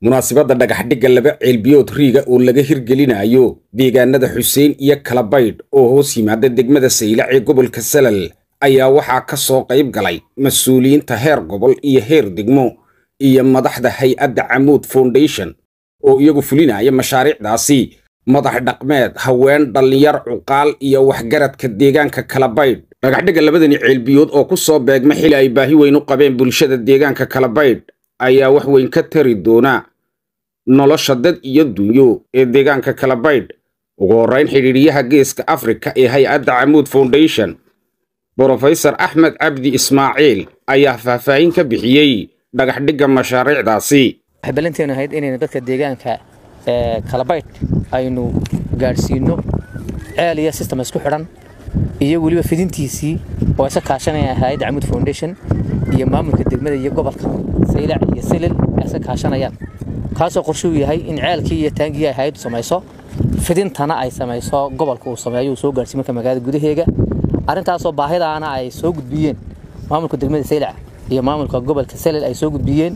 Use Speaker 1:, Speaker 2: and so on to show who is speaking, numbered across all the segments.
Speaker 1: munaasabadda dhagaxdhigga laba ceelbiyood riiga oo laga hirgelinayo deegaanada xuseen iyo kalabaydh oo hoos yimaada degmada saylac ee gobolka salal ayaa waxaa ka soo qayb galay mas-uuliyiinta heer gobol iyo heer degmo iyo madaxda hay-adda camuud foundation oo iyagu fulinaya mashaariicdaasi madax dhaqmeed haween dhallinyar cuqaal iyo waxgaradka deegaanka kalabaydh dhagaxdhigga labadani ceelbiyood oo ku soo beegma xili ay baahi weyn u qabeen bulshada deegaanka kalabaydh ayaa wax weyn ka tari doona nolosha dad iyo dunyo ee deegaanka kalabaydh ugu horrayn xidhiidhiyaha geeska afrika ee hay-adda camuud foundation brofesor axmed cabdi ismaaciil ayaa faahfaahin ka bixiyey dhagaxdhigga mashaariicdaasi
Speaker 2: waxay ballanteenu ahayd inaynu dadka deegaanka kalabaydh aynu gaadhsiino ceel iyo sistem isku xidhan iyo weliba fidintiisii oo isa kaashanaya hay-adda camuud foundation iyo maamulka degmada iyo gobolka saylac iyo silil ay isa kaashanayaan kaasoo qorshuu yahay in ceelkii iyo taangii ay hay-addu samayso fidintana ay samayso gobolka uu sameeyo uu soo gaarhsiin marka magaalada gudaheega arrintaasoo baahidaana ay soo gudbiyeen maamulka degmada saylac iyo maamulka gobolka salil ay soo gudbiyeen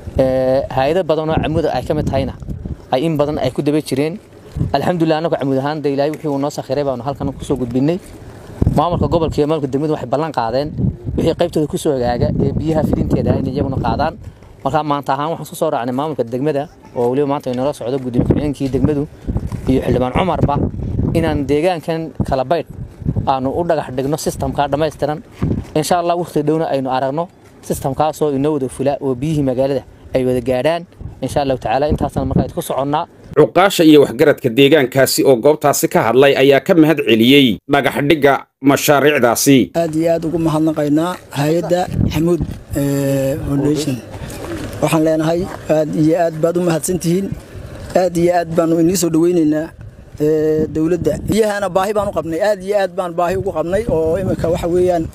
Speaker 2: hay-ado badanoo camuud ay ka mid tahayna ay in badan ay ku daba jireen alxamdulilah annagu camuud ahaan de ilaahay wixii uu noo sakhiray baanu halkan kusoo gudbinay maamulka gobolka iyo maamulka degmadu waxay ballan qaadeen wixii qaybtooda kusoo hagaaga ee biyaha fidinteeda in iyaguna qaadaan markaa maanta ahaan waxaan ku soo raacnay maamulka degmada oo weliba maanta inala socdo gudoomiye ku-xigeenkii degmadu iyo xildhibaan cumarba inaan deegaankan kalabaydh aanu u dhagax dhigno sistamka dhammaystiran insha allah waqti dhowna aynu aragno sistamkaasoo inoo wada fula oo biyihii magaalada ay wada gaadhaan insha allahu tacaala intaasna markaa idku soconnaa
Speaker 1: cuqaasha iyo waxgaradka deegaankaasi oo goobtaasi ka hadlay ayaa ka mahad celiyey dhagaxdhigga mashaariicdaasi
Speaker 3: aad iyo aad ugu mahadnaqaynaa hay-adda xamuud foundation waxaan leenahay aad iyo aad baad u mahadsantihiin aad iyo aad baanu inii soo dhoweynaynaa dowladda biyahana baahi baan u qabnay aad iyo aad baan baahi ugu qabnay oo iminka waxa weeyaan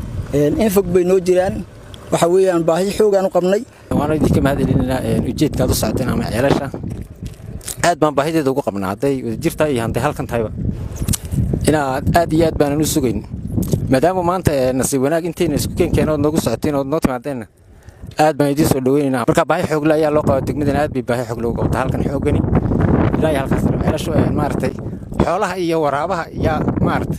Speaker 3: in fog bay noo jiraan waxa weeyaan baahi xoogaan u qabnay
Speaker 4: waana idinka mahad celinaynaa ujeedkaad u socoteen ama ceelasha aad baan baahideeda ugu qabnaa hadday wadajirtaa iyo hadday halkan tahayba inaad aad iyo aad baanan u sugayn maadaama maanta nasiib wanaag intayna isku keenkeen ood noogu socoteen ood noo timaadeenna aad baan idiin soo dhoweynaynaa marka baahi xoogle ayaa loo qabaa degmadana aad bay baahi xoogle ugu qabtaa halkan xoogani ilaa iyo halkaas ceelashu maaragtay xoolaha iyo waraabaha yaa maaragtay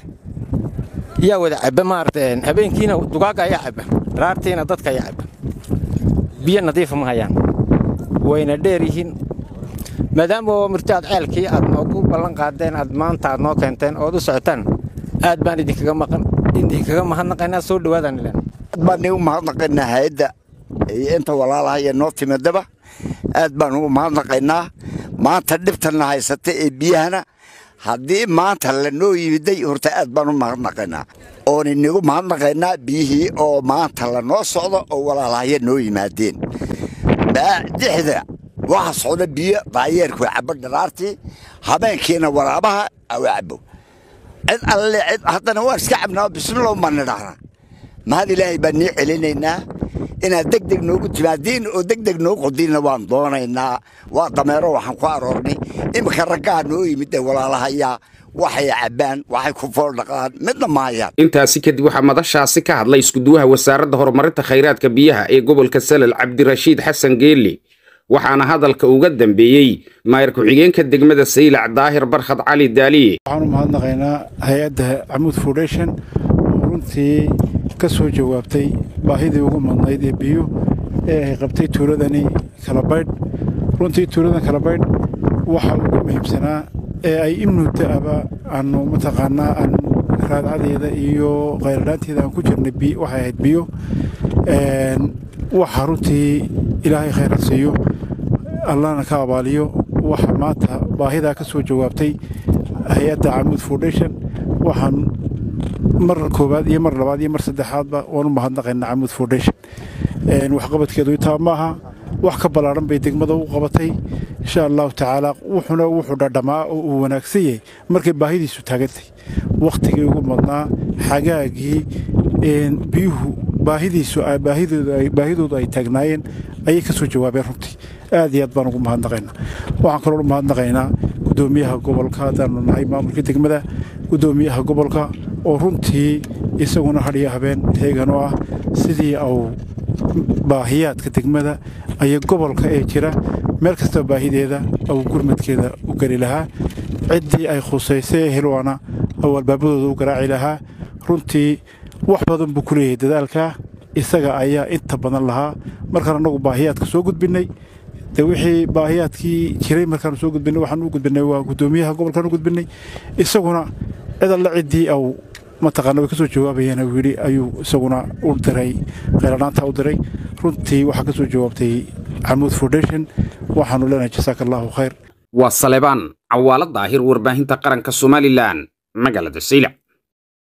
Speaker 4: yaa wada cabba maaragtay habeenkiina dugaaga ayaa cabba raartiina dadka ayaa cabba biyo nadiifa ma hayaan wayna dheer yihiin maadaama murti aad ceelkii aad noogu ballan qaadeen aad maanta aad noo keenteen ood u socotaan aad baan idinkaga maqan idinkaga mahadnaqaynaa soo dhawaadaan ilaan
Speaker 5: aad baan igu mahadnaqaynaa hay-adda iyo inta walaalaha iyo noo timidaba aad baan ugu mahadnaqaynaa maanta dhibtanna haysata ee biyahana haddii maanta lanoo yimiday horta aad baan u mahadnaqaynaa oon inigu mahadnaqaynaa biyihii oo maanta lanoo socdo oo walaalahaya noo yimaadeen dixda waxa socda biyo daayeerku cabo dharaartii habeenkiina waraabaha awa cabo cid alle cid haddana waan iska cabnaa bismilow baan nidhahnaa mahad ilaahay baan nii celinaynaa inaad deg deg noogu timaadiin oo deg deg noo qodiinna waan doonaynaa waa dameero waxaan ku aroornay iminka raggaa noo yimid ee walaalahayaa waxay cabbaan waxay ku fooldhaqaan midna maayaan
Speaker 1: intaasi kadib waxaa madashaasi ka hadlay iskuduwaha wasaaradda horumarinta khayraadka biyaha ee gobolka salal cabdirashiid xasan geeli waxaana hadalka uga dambeeyey maayar ku-xigeenka degmada saylac daahir barkhad cali daaliye
Speaker 6: waxaan u mahadnaqaynaa hay-adda camuud foundation oo runtii ka soo jawaabtay baahidii ugu madnayd ee biyo ee ay qabtay tuuladani kalabaydh runtii tuuladan kalabaydh waxa ugu muhiimsanaa ee ay imnuda'aba aanu mataqaanaa aan raadcadeeda iyo khayradhaanteeda aan ku jirnay waxay ahayd biyo waxa runtii ilaahay khayra siiyo allana ka abaaliyo waxa maanta baahidaa ka soo jawaabtay hay-adda camuud foundation waxaan mar koowaad iyo mar labaad iyo mar saddexaadba waan u mahadnaqaynaa camuud foundation waxqabadkeedu intaa maaha wax ka ballaaran bay degmada u qabatay insha allahu tacaala wuxuna wuxuu dhadhamaa oo uu wanaagsan yahay markay baahidiisu taagantay wakhtigii ugu madnaa xagaagii biyuhu baahidiisu baahidoodu ay taagnaayeen ayay ka soo jawaabeen runtii aad iyo aad baan ugu mahadnaqaynaa waxaan kaloo u mahadnaqaynaa gudoomiyaha gobolka haddaanu nahay maamulka degmada gudoomiyaha gobolka oo runtii isaguna hadhiyo habeen heegan oo ah sidii au baahiyaadka degmada iyo gobolka ee jira meel kastaba baahideeda ou gurmadkeeda u geli lahaa ciddii ay khusaysay helwaana ou albaabadooda u garaaci lahaa runtii wax badan buu ku leeyahay dadaalkaa isaga ayaa inta badan lahaa markaan annagu baahiyaadka soo gudbinnay de wixii baahiyaadkii jiray markaanu soo gudbinnay waxaan u gudbinnay waa guddoomiyaha gobolkaan u gudbinnay isaguna cid alle ciddii au mataqaana way ka soo jawaabayeen uu yidhi ayuu isaguna u diray kheyradhaanta u diray runtii waxaa ka soo jawaabtay xamuud foundation waxaanu leenahay jasaaka allaahu khayr
Speaker 1: waa salebaan cawaalo daahir warbaahinta qaranka somalilan magaalada saylac